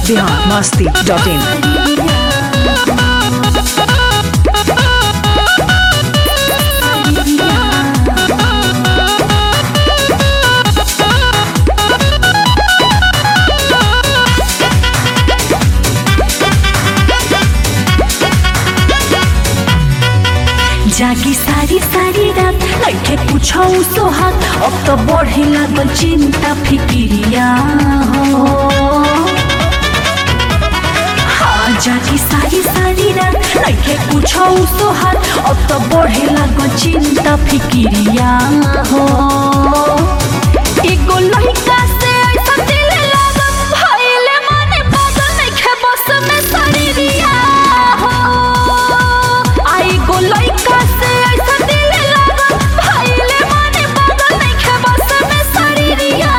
Bihar Masti dot in जागी सारी सारी रात लैके पूछौ सोहाग अब त बढे लागल चिन्ता फिकिरिया हो हाँ, जागी सारी सारी रात लैके पूछौ सोहाग अब त बढे लागल चिन्ता फिकिरिया हो एगो लइका से ऐसा दिल लागल भइले माने बदल नइखे बस में शरीरिया हो आई गो लइका से ऐसा दिल लागल भइले माने बदल नइखे बस में शरीरिया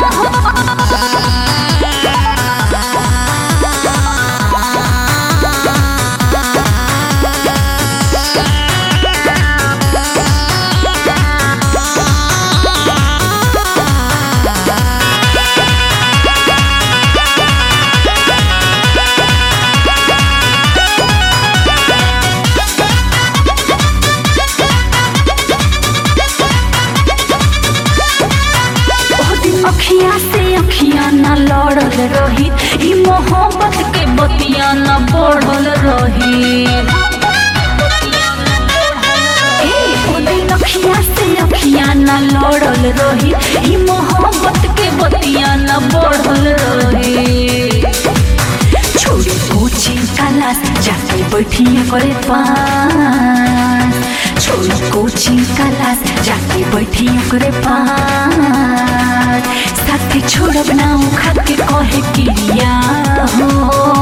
ओह दिन अखिया से अखिया न लड़ल रही ई मोहब्बत के बतिया न बढ़ल रही ए, ओ दिन अखिया से अखिया न लड़ल रही ई मोहब्बत के बतिया न बढ़ल रही छोड़े कोचिंग क्लास जाके बैठिए करे पास छोड़े कोचिंग क्लास जाके बैठिए करे पास साथी छोड़ब ना खा के कहे किरिया हो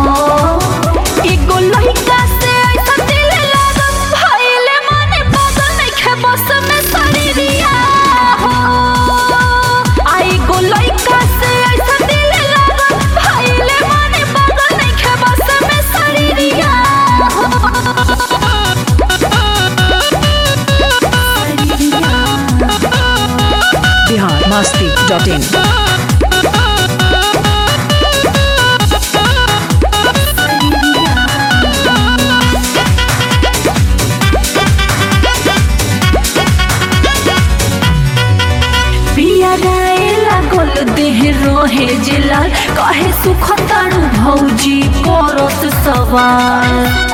एगो लइका से ऐसा दिल लागल भइले माने बदल नइखे बस में शरीरिया हो आई गो लइका से ऐसा दिल लागल भइले माने बदल नइखे बस में शरीरिया हो बिहार मस्ती डॉट इन पिया गाए लागल देह रोहे जिलाल कहे सुख तारू भौजी करत सवाल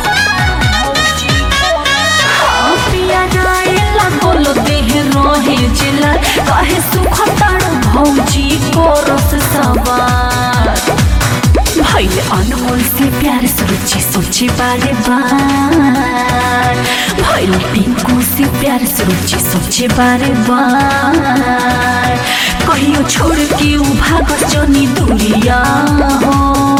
हाँ, पिया गाए लागल देह रोहे जिलाल कहे सुख तारू भौजी करत सवाल भैले अनमोल से प्यार सोची सोची बारे बार भैले पिंकू से प्यार सोची सोची बारे बार कहियो छोड़ के उ भागत जनी दूरिया हो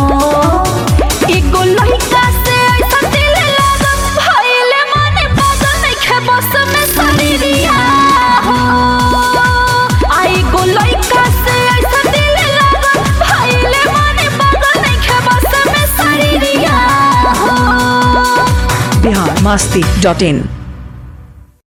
एगो लइका से ऐसा दिल लागल भइले माने बदल नइखे बस में शरीरिया हो आई गो लइका से ऐसा दिल लागल भइले माने बदल नइखे बस में शरीरिया हो बिहार मस्ती डॉट इन